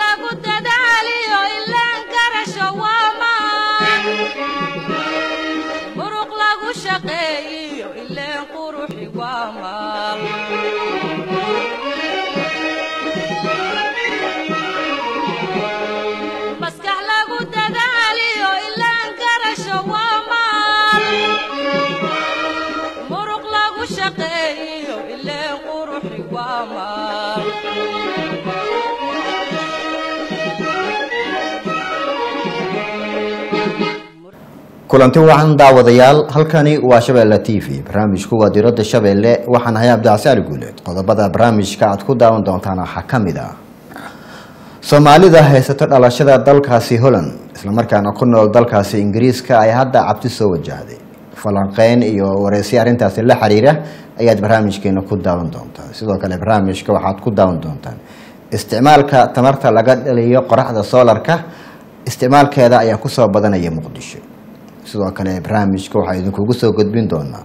lagu dadaaliyo ilaan garasho waa maan muruq lagu shaqeeyiyo ileen quruxi waa maal maskax lagu dadaaliyo ilaan garasho waa maal muruq lagu shaqeeyiyo ileen quruxi waa maal kulanti wacan daawadayaal halkani waa shabeelle t v barnaamijku waa diradda shabeelle waxaan ahay cabdicasi ali guuleed qodobada barnaamijka aad ku daawan doontaan waxaa ka mid ah soomaalida haysato dhalashada dalkaasi holland islamarkaana ku nool dalkaasi ingiriiska ay hadda cabti soo wajahday falanqeyn iyo wareysyo arrintaasi la xiriira ayaad barnaamijkeena ku daawan doontaan sidoo kale barnaamijka waxaad ku daawan doontaan isticmaalka tamarta laga dhaliyo qoraxda soolarka isticmaalkeeda ayaa kusoo badanaya muqdisho sidoo kale barnaamijka waxaa idinkugu soo gudbin doonaa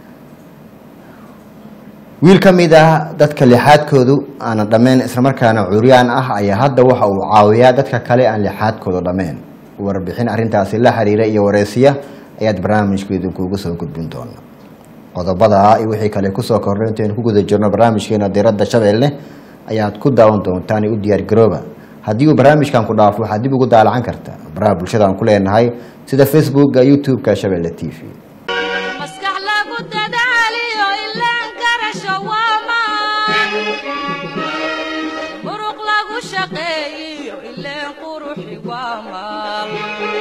wiil ka mid ah dadka lixaadkoodu aanan dhammayn islamarkaana curyaan ah ayaa hadda waxa uu caawiyaa dadka kale aan lixaadkoodu dhammayn warbixin arrintaasi la xiriira iyo wareysiya ayaad barnaamijka idinkugu soo gudbin doonaa qodobada iyo wixii kale kusoo kordhay intaynu ku guda jirno barnaamijkeena diradda shabeelle ayaad ku daawan doontaan u diyaar garooba haddii uu barnaamijkan ku dhaafo waxaad dib ugu daalacan kartaa baraha bulshada aan ku leenahay sida facebooka youtube-ka shabeelle t v maskax lagu dadaaliyo ilaan garasho waa maan muruq lagu shaqeeyiyo ileen quruxi waa maal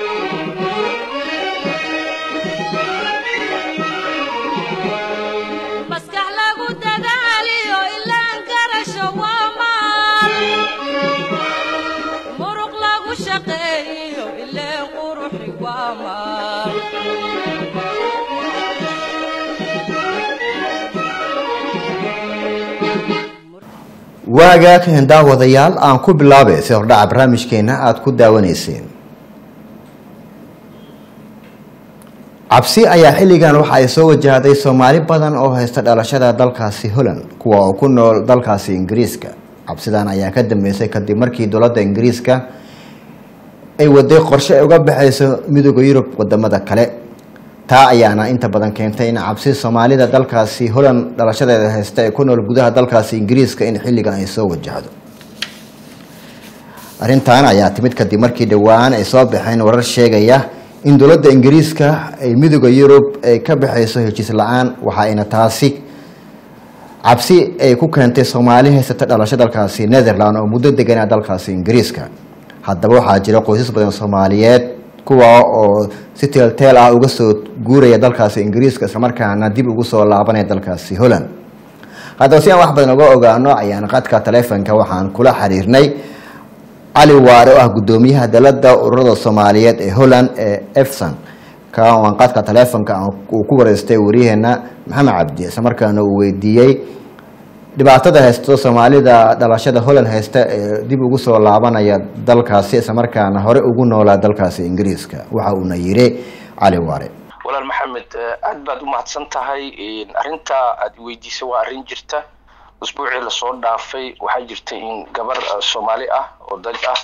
maskax lagu dadaaliyo ilaan garasho waa maal muruq lagu shaqeeyiyo ileen quruxi waa maal waagaa kahen daawadayaal aan ku bilaabay si hordhaca barnaamijkeena aada ku daawanayseen cabsi ayaa xilligan waxa ay soo wajahday soomaali badan oo haysta dhalashada dalkaasi holland kuwa oo ku nool dalkaasi ingiriiska cabsidan ayaa ka dambeysay kadib markii dowladda ingiriiska ay waday qorshe ay uga baxayso midooda yurub wadamada kale taa ayaana inta badan keentay in cabsi soomaalida dalkaasi holland dhalashadeeda haysta ee ku nool gudaha dalkaasi ingiriiska in xilligan ay soo wajahdo arrintan ayaa timid kadib markii dhowaan ay soo baxeen warar sheegaya in dowladda ingiriiska ay midooda yurub ay ka baxayso heshiis la-aan waxa ayna taasi cabsi ay ku keentay soomaali haysata dhalasho dalkaasi netherland oo muddo deganaa dalkaasi ingiriiska haddaba waxaa jira qoysas badan soomaaliyeed kuwa oo si teelteel ah uga soo guuraya dalkaasi ingiriiska islamarkaana dib ugu soo laabanaya dalkaasi holland haddaba si aan wax badan uga ogaano ayaan qadka taleefonka waxaan kula xiriirnay cali waare oo ah guddoomiyaha dalada ururada soomaaliyeed ee holland ee efson kaan qadka taleefonka uu ku wareystay waryaheena maxamed cabdi islamarkaana uu weydiiyey dhibaatada haysto soomaalida dhalashada holland haysta ee dib ugu soo laabanaya dalkaasi islamarkaana hore ugu noolaa dalkaasi ingiriiska waxa uuna yiri cali waare walaal maxamed aad baad u mahadsan tahay arrintaa aad weydiisay waa arrin jirta usbuucii lasoo dhaafay waxaa jirta in gabar soomaali ah oo dad ah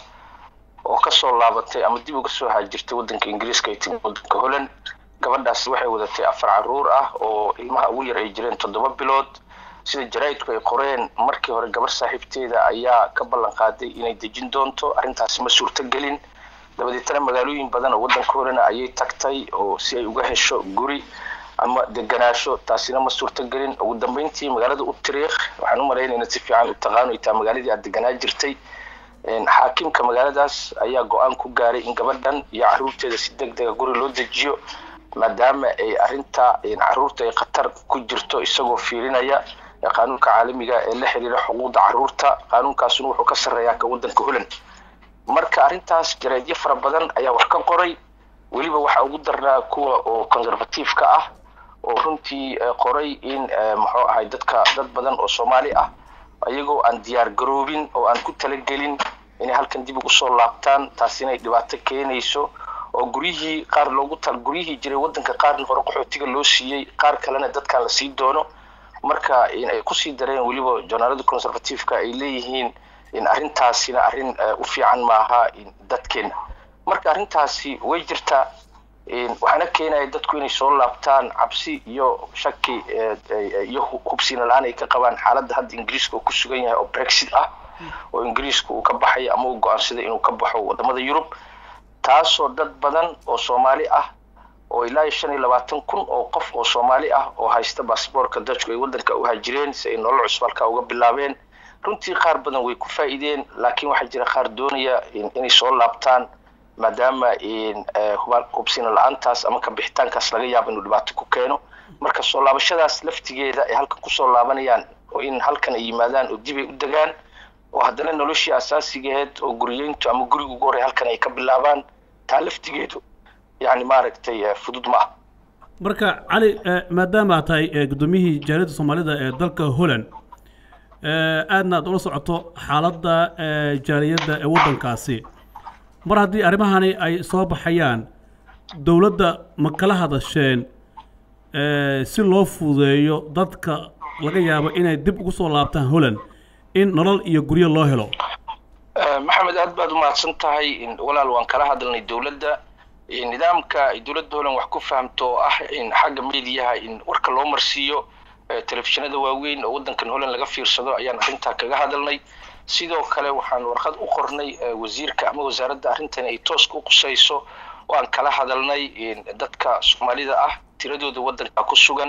oo kasoo laabatay ama dib uga soo haajirtay wadanka ingiriiska ay timi wadanka holland gabadhaas waxay wadatay afar caruur ah oo ilmaha ugu yar ay jireen toddoba bilood sida jaraa'idku ay qoreen markii hore gabar saaxiibteeda ayaa ka ballan qaaday inay dejin doonto arrintaasi ma suurto gelin dabadeetana magaalooyin badan oo wadanka holland ayay tagtay oo si ay uga hesho guri ama deganaasho taasina ma suurto gelin ugu dambeyntii magaalada utariikh waxaan u malaynayna si fiican u taqaano ay tahay magaaladii aad deganaa jirtay xaakimka magaaladaas ayaa go-aan ku gaaray in gabadhan iyo caruurteeda si deg dega guri loo dejiyo maadaama ay arrinta caruurta ay khatar ku jirto isagoo fiirinaya qaanuunka caalamiga ee la xiriira xuquuqda caruurta qaanuunkaasuna wuxuu ka sarreeyaa ka wadanka holland marka arrintaas jaraadyo fara badan ayaa wax ka qoray weliba waxaa ugu darnaa kuwa oo conservative-ka ah oo runtii qoray in muxuu ahay dadka dad badan oo soomaali ah ayagoo aan diyaar garoobin oo aan ku talagelin inay halkan dib ugu soo laabtaan taasina ay dhibaato keenayso oo guryihii qaar loogu tal guryihii jiray wadanka qaarna hore qaxootiga loo siiyey qaar kalena dadkan la sii doono marka ay kusii dareen weliba journaalada conservative-ka ay leeyihiin arrintaasina arrin u fiican maaha dadkeena marka arrintaasi way jirtaa waxaana keenaya dadku inay soo laabtaan cabsi iyo shaki iyo hubsina la-aan ay ka qabaan xaaladda hadda ingiriiska uu ku sugan yahay oo brexit ah oo ingiriiska uu ka baxayo ama uu go-aansaday inuu ka baxo wadamada yurub taasoo dad badan oo soomaali ah oo ilaa iyo shan iyo labaatan kun oo qof oo soomaali ah oo haysta baasboorka dajku ay waddanka u hajireen si ay nolol cusub halkaa uga bilaabeen runtii qaar badan way ku faa'iideen laakiin waxaa jira qaar doonaya inay soo laabtaan maadaama hubsina la-aantaas ama kabixitaankaas laga yaabo inuu dhibaato ku keeno marka soo laabashadaas laftigeeda ay halkan kusoo laabanayaan oo in halkan ay yimaadaan oo dib ay u degaan oo haddana noloshii asaasigeed oo guriyeyntu ama guriga ugu horey halkan ay ka bilaabaan taa laftigeedu yani maaragtay fudud ma ah marka cali maadaama aad tahay guddoomiyihii jaaliyadda soomaalida ee dalka holland aadna aad ula socoto xaaladda jaaliyadda ee waddankaasi mar haddii arrimahani ay soo baxayaan dowladda ma kala hadasheen si loo fududeeyo dadka laga yaabo inay dib ugu soo laabtaan holland in nolol iyo guryo loo helo maxamed aad baad umahadsan tahay walaal waan kala hadalnay dowladda nidaamka ay dowladda holland wax ku fahamto oo ah in xagga mediyaha in warka loo marsiiyo telefishinada waaweyn oo waddankan holland laga fiirsado ayaan arrintaa kaga hadalnay sidoo kale waxaan warqad u qornay wasiirka ama wasaaradda arrintan ay tooska u qusayso oo aan kala hadalnay dadka soomaalida ah tiradooda waddanka ku sugan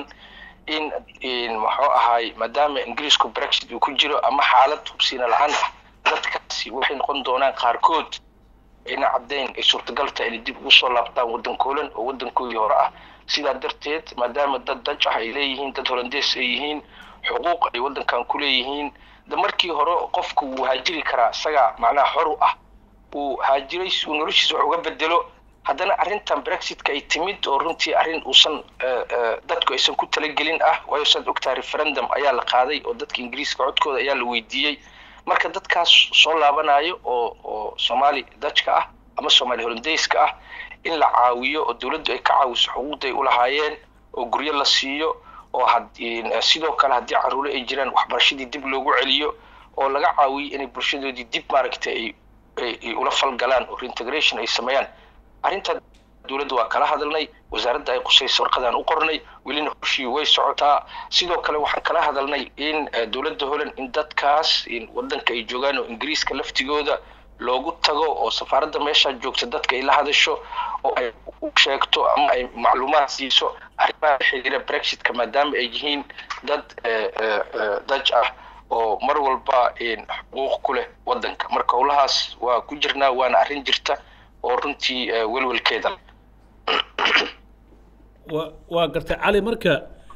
in muxuu ahaay maadaama ingiriisku brexit uu ku jiro ama xaalad hubsiina la-aan ah dadkaasi waxay noqon doonaan qaarkood ayna caddayn ay suurtagal tahay inay dib ugu soo laabtaan waddanka holand oo waddankoodii hore ah sidaa darteed maadaama dad daj ah ay leeyihiin dad holandees ay yihiin xuquuq ay waddankan ku leeyihiin de markii hore qofku wuu haajiri karaa isagaa macnaha xor u ah uu haajiray si uu noloshiisa wax uga bedelo haddana arrintan brexitka ay timid oo runtii arrin uusan dadku aysan ku talagelin ah waayo saad ogtaha referendum ayaa la qaaday oo dadka ingiriiska codkooda ayaa la weydiiyey marka dadkaas soo laabanayo oo oo soomaali dajka ah ama soomaali hollandeyska ah in la caawiyo oo dowladdu ay ka caawiso xuquuqday u lahaayeen oo guryo la siiyo oo sidoo kale haddii caruuro ay jiraan waxbarashadii dib loogu celiyo oo laga caawiyo inay bulshadoodii dib maaragtay ay ula falgalaan oo reintegration ay sameeyaan arrintaa dowladda waa kala hadalnay wasaaradda ay qusaysa warqadaan u qornay welina hoshii way socotaa sidoo kale waxaan kala hadalnay in dowladda holland in dadkaas waddanka ay joogaan oo ingiriiska laftigooda loogu tago oo safaaradda meeshaa joogta dadka ay la hadasho oo ay u sheegto ama ay macluumaad siiso arrimaha xiriira brexitka maadaama ay yihiin dad daj ah oo mar walba xuquuq ku leh waddanka marka howlahaas waa ku jirnaa waana arrin jirta oo runtii welwelkeeda wa waa gartay cali marka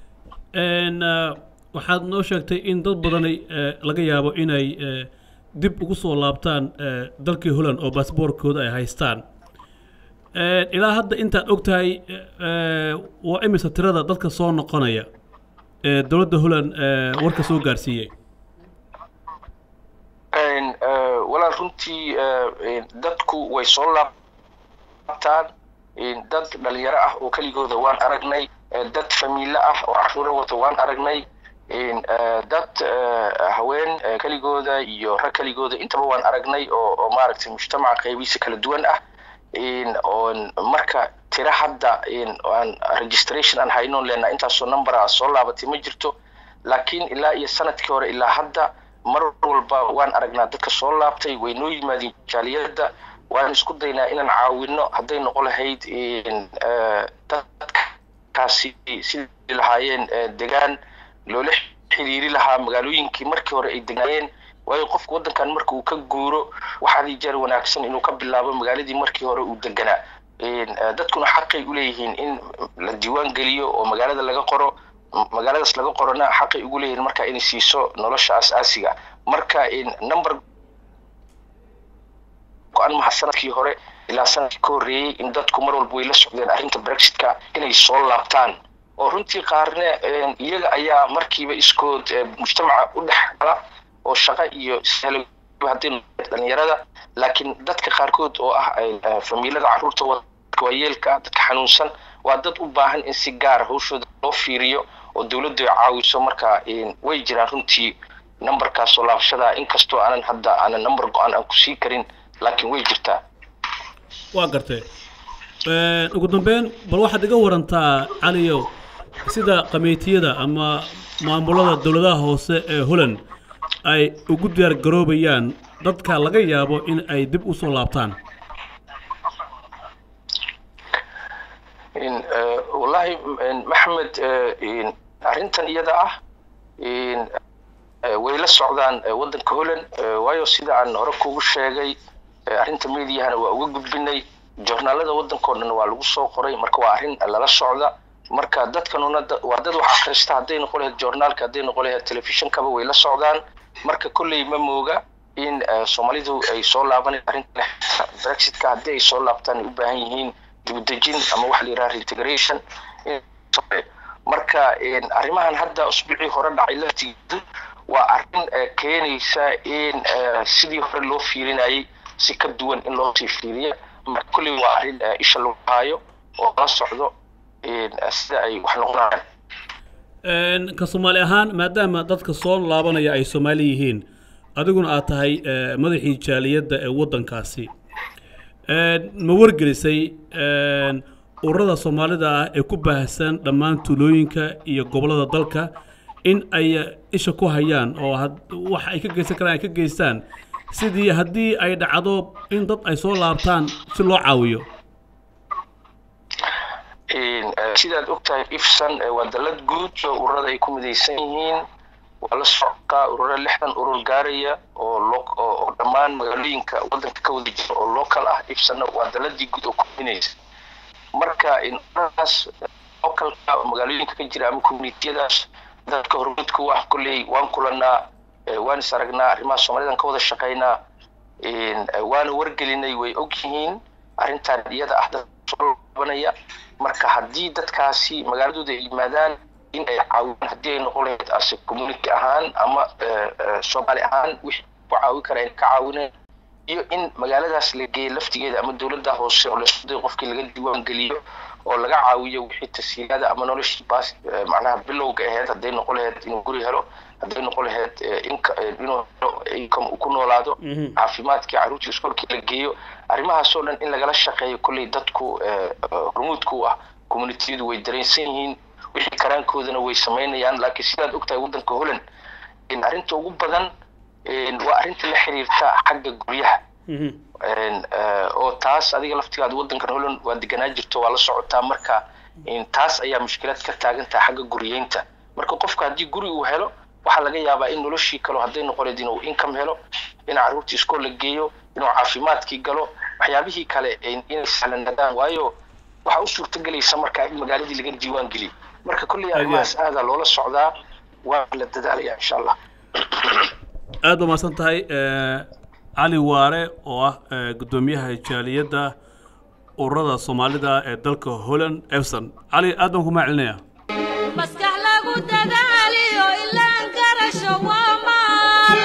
waxaad noo sheegtay in dad badani laga yaabo inay dib ugu soo laabtaan dalkii holland oo baasboorkooda ay haystaan ilaa hadda intaad og tahay waa imisa tirada dadka soo noqonaya ee dowladda holland warka soo gaarsiiyey walaal runtii dadku way soo laabtaan dad dhalinyaro ah oo keligooda waan aragnay dad famiilo ah oo caruuro wata waan aragnay dad haween keligooda iyo rag keligooda intaba waan aragnay oo oo maaragtay mujtamaca qaybihiisa kala duwan ah oon marka tira hadda aan registration aan haynoon leenaa intaasoo numbera soo laabatay ma jirto laakiin ilaa iyo sanadkii hore ilaa hadda mar walba waan aragnaa dadka soo laabtay way noo yimaadeen jaaliyadda waan isku daynaa inaan caawino hadday noqon lahayd dadkaasi sidii lahaayeen degaan loola xiriiri lahaa magaalooyinkii markii hore ay degnaayeen waayo qofka waddankan marka uu ka guuro waxaadii jeer wanaagsan inuu ka bilaabo magaaladii markii hore uu deganaa dadkuna xaqay u leeyihiin in la diiwaan geliyo oo magaalada laga qoro magaaladaas laga qorona xaqay ugu leeyihiin marka inay siiso nolosha asaasiga marka number go-aan maha sanadkii hore ilaa sanadkii ka horreeyey in dadku mar walba way la socdeen arrinta brexitka inay soo laabtaan oo runtii qaarne iyaga ayaa markiiba iskood mujtamaca u dhex gala oo shaqo iyo hadday dhalinyarada laakiin dadka qaarkood oo ah famiilada carruurta waayeelka dadka xanuunsan waa dad u baahan in si gaara hawshooda loo fiiriyo oo dowladdu ay caawiso marka way jiraan runtii numberkaas soo laabashada inkastoo aanan hadda aanan number go-aan aan ku sii karin laakiin way jirtaa waa gartay ugu dambeyn bal waxaad iga warantaa caliyow sida qameetiyada ama maamulada dowladaha hoose ee holland ay ugu diyaar garoobayaan dadka laga yaabo in ay dib u soo laabtaan wallahi maxamed arrintan iyada ah way la socdaan waddanka holland waayo sida aan hore kugu sheegay arrinta mediahana waa uga gudbinay joornaalada waddankao dhan waa lagu soo qoray marka waa arrin lala socda marka dadkanuna waa dad wax akhrista hadday noqon lahayd joornaalka hadday noqon lahayd telefishonkaba way la socdaan marka kolley ma mooga in soomaalidu ay soo laabanay arrinta brexitka haddii ay soo laabtaan ay u baahan yihiin dibudejin ama waxa la yidhaha reintegration marka arrimahan hadda usbuucii hore dhacay laftigeedu waa arrin keenaysa in sidii hore loo fiirinayay si ka duwan in loo sii fiiriya marka kolley waa arrin isha lagu haayo oo la socdo sida ay wax noqonayaan ka soomaali ahaan maadaama dadka soo laabanaya ay soomaali yihiin adiguna aad tahay madaxii jaaliyadda ee waddankaasi ma wargelisay ururada soomaalida ah ee ku baahsan dhammaan tuulooyinka iyo gobollada dalka in ay isha ku hayaan oo wax ay ka geysan karaan ay ka geystaan sidii haddii ay dhacdo in dad ay soo laabtaan si loo caawiyo sidaad ogtahay ifsan waa dalad guud oo ururada ay ku midaysan yihiin waa la socdaa ururo lixdan urur gaaraya oo oo dhammaan magaalooyinka waddanka ka wada jira oo local ah ifsanna waa daladii guud oo kuminaysa marka ururadaas localka magaalooyinka ka jira ama communitiyadaas dadka hormuudka u ah kolley waan kulanaa waan is aragnaa arrimaha soomaalidan ka wada shaqaynaa waana wargelinay way og yihiin arrintan iyada ah dad soo laabanaya marka haddii dadkaasi magaaladooda ay yimaadaan in ay caawiyaan haddii ay noqon lahayd ase community ahaan ama soomaali ahaan wixii ku caawi kara in ka caawineen iyo in magaaladaas la geeyo laftigeeda ama dowladda hoose oo laisku dayo qofkii laga diiwaan geliyo oo laga caawiyo wixii tasiilaada ama noloshii baas macnaha bilowga ahayd hadday noqon lahayd inuu guri helo hadday noqon lahayd inuu helo income uu ku noolaado caafimaadkii carruurtii iskoolkii la geeyo arrimahaasoo dhan in lagala shaqeeyo kolley dadku hormuudka u ah communitiyadu way dareensan yihiin wixii karaankoodana way samaynayaan laakiin sidaad ogtahay waddanka holland arrinta ugu badan waa arrinta la xiriirta xagga guryaha oo taas adiga laftigaada waddankan holland waa deganaa jirto waa la socotaa marka taas ayaa mushkilad ka taagan tahay xagga guryeynta marka qofka haddii guri uu helo waxaa laga yaabaa in noloshii kalo hadday noqoneed inuu income helo in carruurtii iskool la geeyo inuu caafimaadkii galo waxyaabihii kale inay sahlanaadaan waayo waxaa u suurtagelaysa markaa in magaaladii laga diiwaan geliyo marka kolley arrimahaas aadaa loola socdaa waa la dadaalaya insha allah aad ba mahadsan tahay cali waare oo ah guddoomiyaha jaaliyadda ururada soomaalida ee dalka holland efson cali aad baan ku mahadcelinaya maskax lagu dadaaliyo ilaan garasho waa maal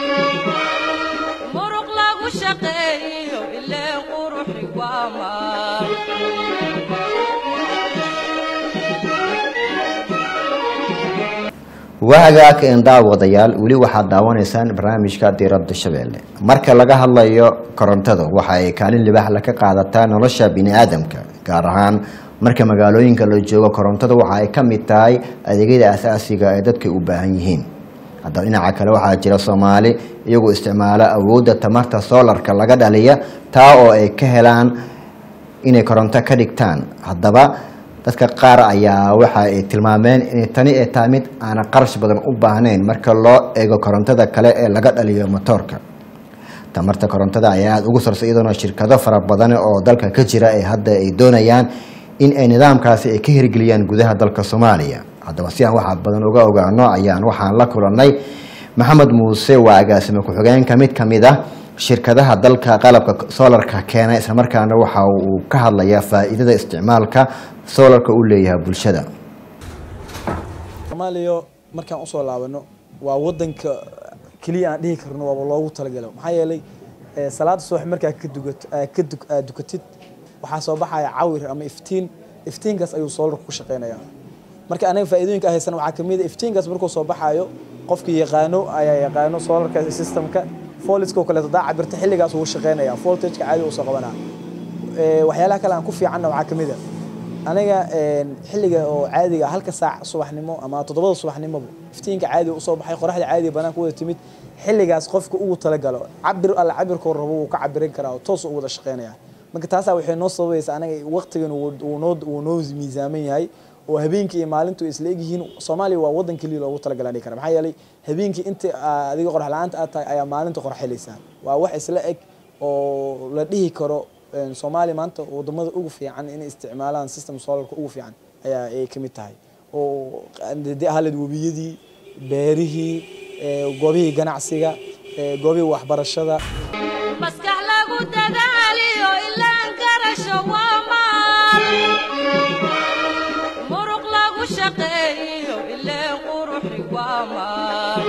muruq lagu shaqeeyo ileen quruxi waa maal wahagaaka indhaawadayaal weli waxaad daawanaysaan barnaamijka diiradda shabeelle marka laga hadlayo korontada waxa ay kaalin libaaxla ka qaadataa nolosha bini-aadamka gaar ahaan marka magaalooyinka la joogo korontada waxa ay ka mid tahay adeegyada asaasiga ee dadka u baahan yihiin haddaba dhinaca kale waxaa jira soomaali iyagoo isticmaala awoodda tamarta soolarka laga dhaliya taa oo ay ka helaan inay koronto ka dhigtaan haddaba dadka qaar ayaa waxa ay tilmaameen inay tani ay tahay mid aanan qarash badan u baahnayn marka loo eego korontada kale ee laga dhaliyo motoorka tamarta korontada ayaa aada ugu sarsa iyadoona shirkado fara badan oo dalka ka jira ee hadda ay doonayaan in ay nidaamkaasi ay ka hirgeliyaan gudaha dalka soomaaliya haddaba si aan waxaa badan uga ogaano ayaan waxaan la kulannay maxamed muuse waa agaasime ku-xigeenka mid ka mid ah shirkadaha dalka qalabka soolarka keena islamarkaana waxa uu ka hadlayaa faa'iidada isticmaalka soolarka uu leeyahay bulshada soomaaliya markaan usoo laabano waa wadanka keliya aan dhihi karno waaba loogu talagalo maxaa yeelay eh, salaada subax markaa ka dugato eh, ka duk- aad dukatid waxaa soo baxaya cawir ama iftiin iftiinkaas ayuu soolarku ku shaqeynaya marka anaga faa'iidooyinka haysana waxaa kamid a iftiinkaas markuu soo baxayo qofkii yaqaano ayaa yaqaano solarka systemka voltageka oo kaleeto daa cabirta xilligaas uu shaqeynaya voltageka caadi uu soo qabanaa Ee, waxyaalaha kale aan ku fiicanna waxaa ka mid a aniga een, xilliga oo caadiga ah, halka saac subaxnimo ama toddobada subaxnimoba iftiinka caadiga usoo baxay qoraxda caadiga banaanka wada timid xilligaas qofka ugu talagalo cabir alla cabirkoo rabo wuu ka cabirin karaa oo toos u wada shaqeynaya marka taasaa waxay noo sababaysa anaga waqtigan uu uu noo uu noo miisaaman yahay oo habeenkii iyo maalintu ay isla egyihiin soomaaliya waa wadan keliya loogu talagalaa dhihi kara maxaa yeelay habeenkii inta aa- adiga qorax la-aanta aad tahay ayaa maalinta qorax helaysaa waa wax isla eg oo la dhihi karo een, soomaaliya maanta wadamada ugu fiican inay isticmaalaan system solarka ugu fiican ayaa ay ka mid tahay oo dee ahaled webiyadii beerihii ee, goobihii ganacsiga ee, goobihii waxbarashada maskax lagu dadaaliyo ilaan garasho waa maal muruq lagu shaqeeyo ileen quruxi waa maal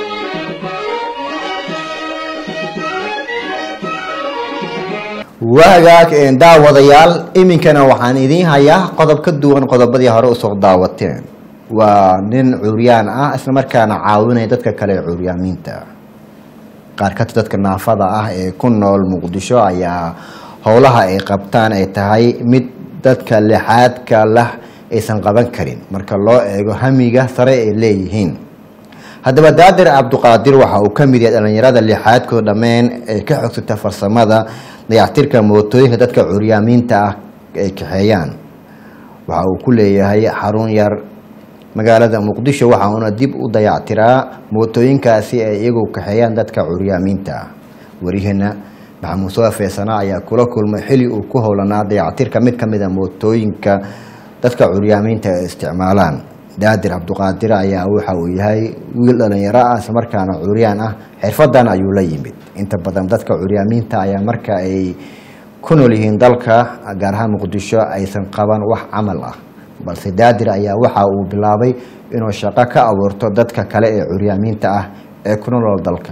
waagaag een, daawadayaal iminkana waxaan idiin hayaa qodob ka duwan qodobadii hore usoo daawateen waa nin curyaan ah islamarkaana caawinaya dadka kale ee curyaamiinta qaar ka tirsan dadka naafada ah ee ku nool muqdisho ayaa howlaha ay qabtaan ay tahay mid dadka lixaadka lah aysan qaban karin marka loo eego hamiga sare ay leeyihiin haddaba daadir cabduqaadir waxa uu ka mid yahay dhallinyarada lixaadkooda dhammeen ee ka xogsata farsamada dayactirka mootooyinka dadka curyaamiinta ah ay kaxeeyaan waxa uu ku leeyahay xarun yar magaalada muqdisho waxa uuna dib u dayactiraa mootooyinkaasi ay iyagu kaxeeyaan dadka curyaamiinta ah wariyaheena maxamuud soo feesana ayaa kula kulmay xili uu ku howlanaa dayactirka mid ka mid a mootooyinka dadka curyaamiinta ay isticmaalaan daadir cabduqaadir ayaa waxa uu yahay wiil dhalinyaro ah islamarkaana curyaan ah xirfadan ayuu la yimid inta badan dadka curyaamiinta ayaa marka ay ku nool yihiin dalka gaar ahaan muqdisho aysan qaban wax camal ah balse daadir ayaa waxa uu bilaabay inuu shaqo ka abuurto dadka kale ee curyaamiinta ah ee ku nool dalka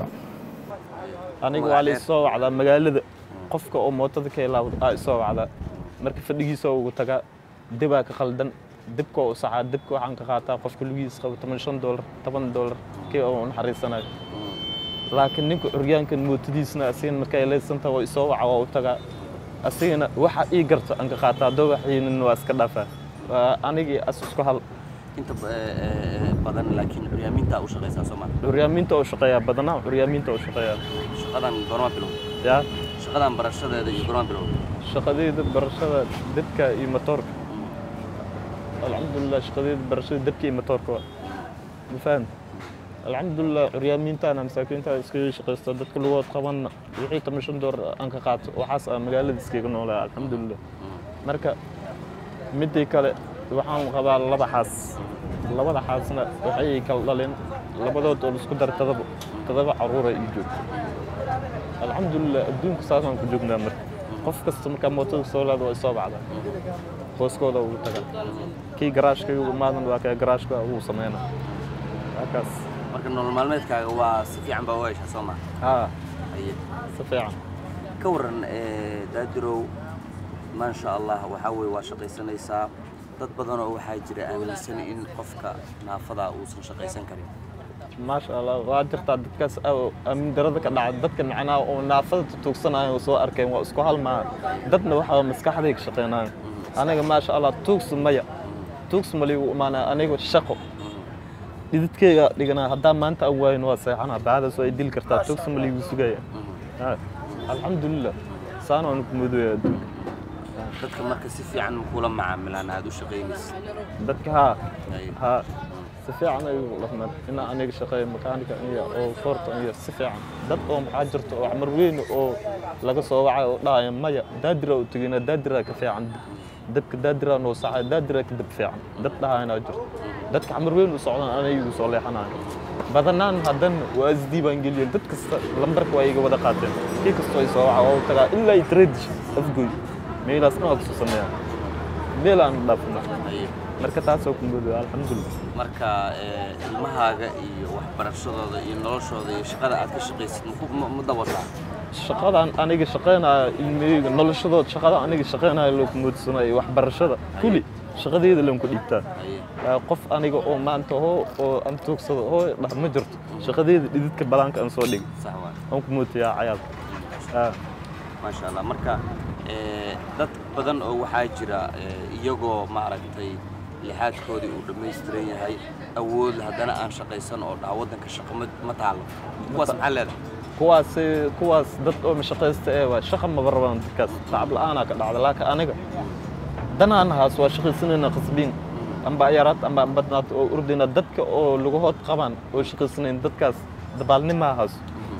aniga waa la isoo wacdaa magaalada qofka oo mootada ka ilaawda aa isoo wacdaa marka fadhigiisa ugu tagaa dibaa ka qaldan dibka u sacaa dibka waxaan ka qaataa qofka lugihiisa qabo toban shan doolar toban doolar kii oo u naxariisanayo laakiin ninka curyaankan mootadiisna asigana markay leysanta waa isoo waca waa u tagaa asigana waxa ii garto aan ka qaataa haddoo waxiinin waa iska dhaafaa waa anigii as isku hal inta ba- ee, ee, badan laakiin curyaaminta u shaqaysaa soo maa curyaamiinta u shaqeeyaa badanaa curyaamiinta u shaqeeyaa shaqadan goorma bilow yaa shaqadan barashadeeda iyo goorma bilow shaqadeyda barashada dibka iyo matoorka alxamdulilah shaqadeyda barashada dibka iyo matoorka waa ma fahamta alxamdulilah curyaamiintaana masaakiinta iskaga shaqaysta dadka lugood qabanna wixii toban shan door aan ka qaato waxaas aa magaalada iskaga noolaa alxamdulilah marka midii kale waxaan qabaa laba xaas labada xaasna waxay kala dhaleen labadood oo laisku dara toddoba toddoba caruura ii joogto alxamdulilah adduunka saasaan ku joognaa marka qof kasta markaa mootada soo laada waa isoo bacdaa hooskooda ugu tagaa kii garaashka igu imaadan waa kee garaashka ugu sameyna waa kaas marka nolol maalmeedkaaga waa si fiican baa u heshaa soo maa haa haye si fiican ka waran ee, daadirow maasha allah waxaa weye waa shaqaysanaysaa dad badanoo waxaa jira aaminsan in qofka naafada uusan shaqaysan karin maasha allah waa jirtaa dadkaas oo aamin darada ka dhaca dadka macnaha oo naafada tuugsanayo soo arkeen waa isku hal maa dadna waxaa maskaxday ka shaqeynayo aniga maasha allah tuugsi maya tuugsi maligu imaanaya aniga shaqo dhididkeyga dhiganaa haddaa maanta aan waayin waa seexanaa bacdaas waa dili kartaa tuugsi maligu sugaya Ha, alxamdulilah saan waan ku mudooya adduunka dadka marka si fiican kula macaamilaan aad u shaqaynaysa dadka haa Haye. ها سفيعنا لما إن أنا شقي ميكانيكا إيه أو فورت إيه سفيعا دad oo maxaa jirta oo xamar weyn oo laga soo wacay oo dhahaya maya daadira u tegina daadira ka fiican dadka daadira noo sacay daadira ka dib fiican dad dhahayna jirto dadka xamar weyn u socdaan anay igu soo leexanayo badanaan haddan waa isdiibaan geliyeen dad kasta lambarka waa iga wada qaateen kii kastoo ay soo waca oo tagaa ilaa ay tradish afgoy meelaas dhan waa kusoo sameeyaan meel aan dhaafna Haye. marka taasoo ku muddo alxamdulilah marka ee, ilmahaaga iyo waxbarashadooda iyo noloshooda iyo shaqada aad ka shaqaysid ma ku- ma ma dabataa shaqadan aniga shaqeynaya ilmahayga noloshadood shaqada aniga shaqeynaya loo kumoodsanayo waxbarashada kuli shaqadeeda lan ku dhiibtaa haye Waa qof aniga oo maanta hoo oo aan toogsado hoo dhah ma jirto shaqadeeda dhididka balaanka aan soo dhigay sax waay aan ku mootiyaa cayaal Ah, maasha allah marka ee, dad badan oo waxaa jira ee, iyagoo maaragtay lixaadkoodii uu dhammaystiran yahay awood haddana aan shaqaysan oo dhaha waddanka shaqo ma ma taalo kuwaas maxaa leedahay kuwaas kuwaas dad oo mashaqaysta ee waa shaqa maba rabaan dadkaas tacab la'aanaa ka dhacda laakiin aniga danaan haas waa shaqaysanayna qasbiin amba yaraad amba badnaad oo urdayna dadka oo lugahood qabaan oo shaqaysanayn dadkaas dabaalnimaa haas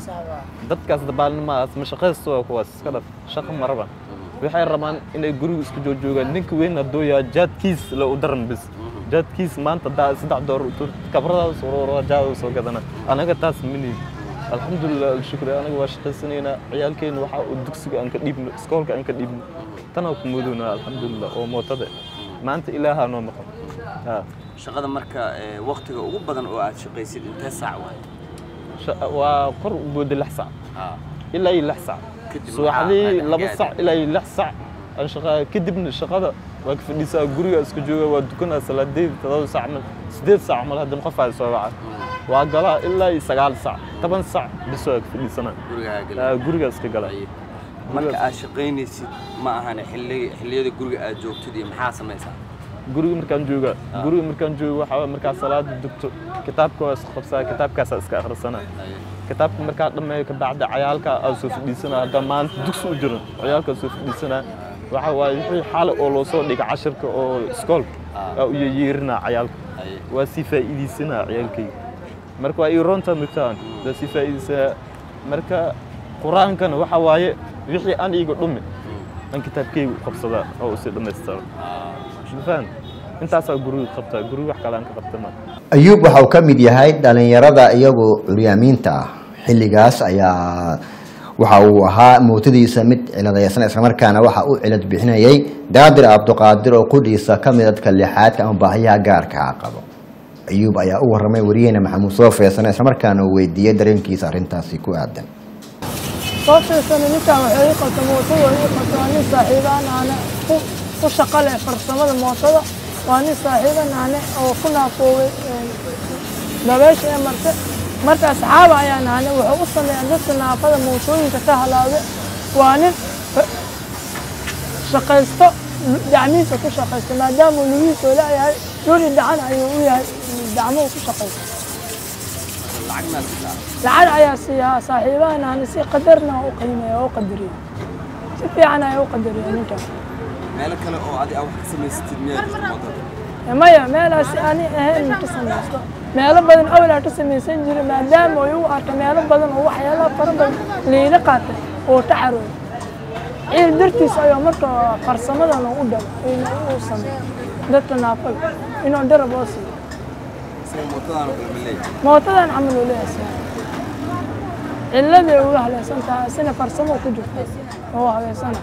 dadkaas dabaalnimahaas ma shaqaysto waa kuwaas iska dhaf shaqa ma rabaan waxay rabaan inay guriga isku joojoogaan ninka weyn hadduu yaa jaadkiis la u daran bis jaadkiis maanta daa saddex door kabradaas jaada soo gadana anaga taas mani alxamdulilah alshukri anaga waa shaqaysanaynaa ciyaalkeena waxa uu dugsiga aan ka dhiibno iskoolka aan ka dhiibno tanaa ku mudoona alxamdulilah oo mootada maanta ilaahaa noo maqan Ha. shaqada marka ee, waqtiga ugu badan oo aad shaqaysid intee saac waay Sha- waa kor u booda lix sac haa ilaa iyo lix sac Kadib subaxdii maxaa- laba maxaa sac ilaa iyo lix sac aan shaqaa kadibna shaqada waa ka fadhiisaa guriga isku jooga waa dukanaa salaadeed todoba sac mal sideed sac mal haddana qof aa soo waca waa galaa ilaa iyo sagaal sac toban sac bis waa ka fadhiisanaa gurigaa Ah, gala guriga iska gala Haye. marka aad shaqaynaysid ma ahane xilli- xilliyada guriga aad joogtid iyo maxaa samaysaa guriga markaan jooga guriga markaan jooga waxaa waye markaa salaada dugto kitaabka waa iska qabsaa kitaabkaasaa iska akhrisanaa Haye. kitaabka markaa dhammeeyo kabacdi cayaalka aa soo fadhiisanaa haddaa maanta dugsi u jiran cayaalkaa soo fadhiisanaa waxa waaye wixii xale oo loo soo dhiga cashirka oo iskoolka aa u yeyeerinaa cayaalka Haye. waa sii faa'iidaysanaa ciyaalkayga marka waa ii roonta migtaan waa sii faa'iidaysanaa marka qur-aankana waxa waaye wixii aan iiga dhumi aan kitaabkayga u qabsadaa oo usii dhammaystira mafahant intaasaa guriga qabtaa guriga wax kale aan ka qabta ma ayuub waxa uu ka mid yahay dhalinyarada iyagu curyaamiinta ah xilligaas ayaa waxa uu ahaa mootadiisa mid ciladaysan islamarkaana waxa uu cilad bixinayay daadir cabduqaadir oo qudhiisa ka mid dadka lixaadka ama baahiyaha gaarka ah qabo ayuub ayaa u waramay wariyeena maxamuud soo feesan islamarkaana uu weydiiyey dareenkiisa arrintaasi ku aadan soo fiirsana ninkan waxay ii qabta mootada ii qabta waa nin saaxiibaan aane ku ku shaqo leh farsamada mootada waa nin saaxiiban aane oo ku naafooway dabeesha ee marte marka asxaaba ayaan aane wuxuu u sameeyaa dadka naafada mootooyinka ka halaawda waa nin fa- shaqaysto dacmihiisa ku shaqaysto maadaama uu lugihiisa oo leeyahay dhuli dhacan ayuu u yahay dacmuhu ku shaqaysto lacag maa siisaa lacag ayaa siiyaa saaxiibahan aan si qadarna u qiimeeya oo u qadariya si fiican ayaa u qadariya ninkan meelo kale oo adi aa wax ka samaysatid miyaa jirta wadada maya meelaas ani ahayn ka samaysto meelo badan awlaa ka samaysan jira maadaama ay u arka meelo badan oo waxyaalaha fara badan liila qaatay oo taxarooy ciil dartiis ayaa marka farsamadan u dhalo inuu u sameeyo dadka naafada inuu darab oo siiyo isaga mootadaan oo kale ma leeyahay mootadan camal uu leeyahay cilladay uga halaysan tahay isina farsamo ku jirto oo habeysana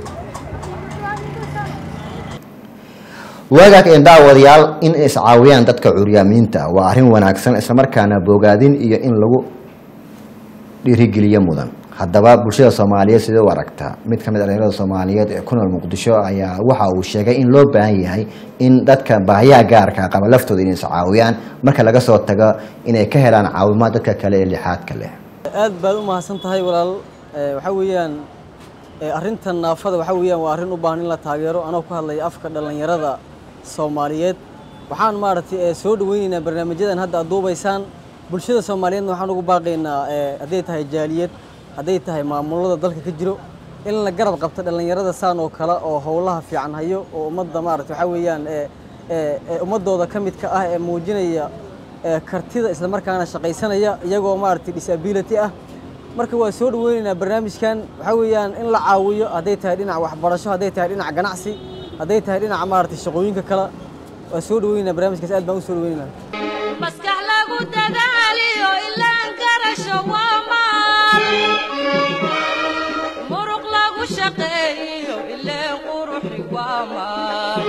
waagaag een daawadayaal in ay iscaawiyaan dadka curyaamiinta waa arrin wanaagsan islamarkaana bogaadin iyo in lagu dhiirigeliyo mudan haddaba bulshada soomaaliyeed sidee u aragtaa mid ka mid a dhalinyarada soomaaliyeed ee ku nool muqdisho ayaa waxa uu sheegay in loo baahan yahay in dadka baahiyaha gaarka qaba laftooda inay iscaawiyaan marka laga soo tago inay ka helaan caawimaad dadka kale ee lixaadka leh aad baad u mahadsan tahay walaal Ee, waxaa weeyaan ee, arrintan naafada waxaa weeyaan waa arrin u baahan in la taageero anoo ku hadlaya afka dhallinyarada soomaaliyeed waxaan maaragtay ee, soo dhaweynaynaa barnaamijyadan hadda aad duubaysaan bulshada soomaaliyeedna waxaan ugu baaqaynaa ee, hadday tahay jaaliyad hadday tahay maamulada dalka ka jiro in la garab qabto dhallinyarada saan oo kale oo howlaha fiican hayo oo ummadda maaragtay waxaa weeyaan ee, ee, ee, ummadooda ka midka ah ee muujinaya ee, kartida islamarkaana shaqaysanaya iyagoo maaragtay disability ah marka waa soo dhaweynaynaa barnaamijkan waxaa weeyaan in la caawiyo hadday tahay dhinaca waxbarasho hadday tahay dhinaca ganacsi hadday tahay dhinaca maaragtay shaqooyinka kale waa soo dhaweynaynaa barnaamijkaas aad baan u soo dhaweynaynaa maskax lagu dadaaliyo ilaan garasho waa maal muruq lagu shaqeeyo ileen quruxi waa maal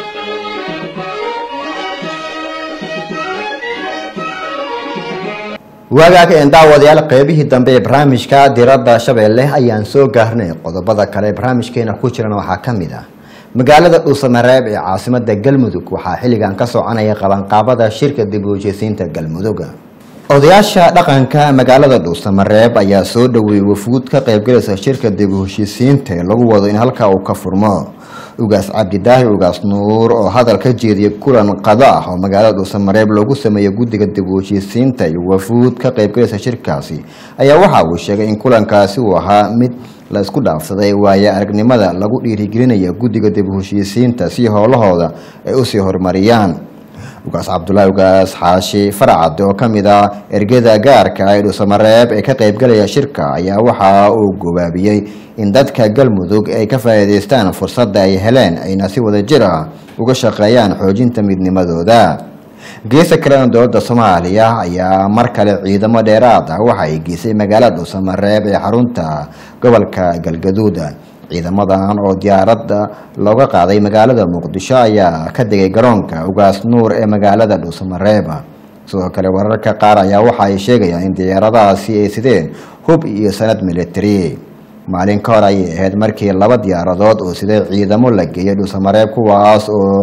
waagaag een daawadayaal qeybihii dambe ee barnaamijka diradda shabeelle ayaan soo gaarnay qodobada kale ee barnaamijkeena ku jirana waxaa ka mid ah magaalada dhuusamareeb ee caasimada galmudug waxaa xilligan ka soconaya qabanqaabada shirka dib u heshiisiinta galmudug odayaasha dhaqanka magaalada dhuusamareeb ayaa soo dhaweeyey wafuud ka qaybgalaysa shirka dib u heshiisiinta ee lagu wado in halkaa uu ka furmo ugaas cabdidaahi ugaas nuur oo hadal ka jeediyay kulan qado ah oo magaalada dhuusamareeb loogu sameeyey guddiga dib u heshiisiinta iyo wafuud ka qaybgalaysa shirkaasi ayaa waxa uu sheegay in kulankaasi uu ahaa mid la isku dhaafsaday waaye aragnimada lagu dhiirigelinaya guddiga dib u heshiisiinta si howlahooda ay usii horumariyaan ugaas cabdulaahi ugaas xaashi faracade oo kamid ah ergada gaarka ee dhuusamareeb ee ka qaybgalaya shirka ayaa waxa uu gobaabiyey in dadka galmudug ay ka faa'iidaystaan fursadda ay heleen ayna si wadajir ah uga shaqeeyaan xoojinta midnimadooda geesa kalena dowladda soomaaliya ayaa mar kale ciidamo dheeraad ah waxa ay geysay magaalada dhuusamareeb ee xarunta gobolka galgaduud ciidamadan oo diyaaradda looga qaaday magaalada muqdisho ayaa ka degay garoonka ugaas nuur ee magaalada dhuusamareeb sidoo kale wararka qaar ayaa waxa ay sheegayaan in diyaaradahaasi ay sideen hub iyo sanad military maalin ka hor ayay ahayd markii laba diyaaradood oo sidee ciidamo la geeyay dhuusamareeb kuwaas oo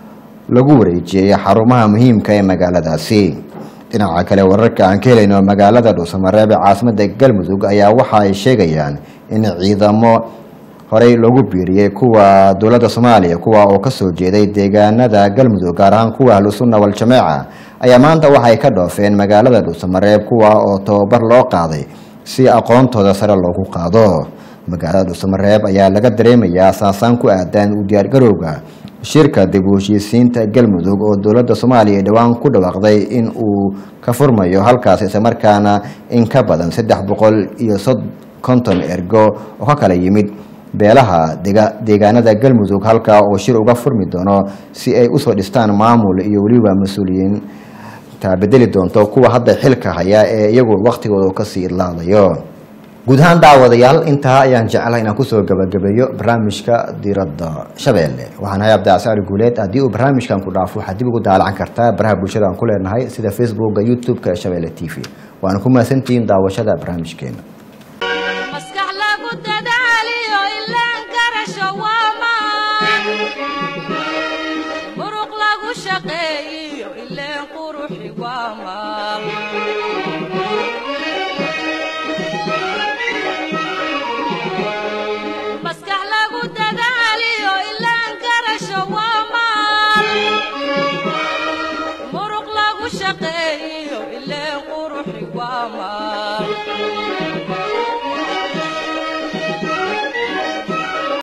lagu wareejiyey xarumaha muhiimka ee magaaladaasi dhinaca kale wararka aan ka helayno magaalada dhuusamareeb ee caasimada galmudug ayaa waxa ay sheegayaan in ciidamo horey loogu biiriyey kuwa dowladda soomaaliya kuwa oo kasoo jeeday deegaanada galmudug gaar ahaan kuwa ahlusunna wal-jameeca ayaa maanta waxay ka dhoofeen magaalada dhuusamareeb kuwa oo tababar loo qaaday si aqoontooda sare loogu qaado magaalada dhuusamareeb ayaa laga dareemayaa saasaan ku aadan u diyaargarowga shirka dib u heshiisiinta galmudug oo dowladda soomaaliya dhowaan ku dhawaaqday in uu ka furmayo halkaas islamarkaana in ka badan saddex boqol iyo konton ergo oo ka kala yimid beelaha deegaanada galmudug halkaa oo shir uga furmi doono si ay usoo dhistaan maamul iyo weliba mas-uuliyiin taa bedeli doonto kuwa hadda xilka haya ee iyagu waktigooda kasii idlaadayo guud ahaan daawadayaal intaa ayaan jeclahay inaan kusoo gabagabeeyo barnaamijka diradda shabeelle waxaan ahay abdicasaari guuleed haddii uu barnaamijkan ku dhaafo waxaad dib ugu daalacan kartaa baraha bulshada aan ku leenahay sida facebooka youtube-ka ee shabeelle t v waana ku mahadsantihiin daawashada barnaamijkeena maskax lagu dadaaliyo ilaan garasho waamaan muruq lagu shaqeeyiyo ileen quruxi waamaan maskax lagu dadaaliyo ilaan garasho waamaan muruq lagu shaqeeyiyo ileen quruxi waamaan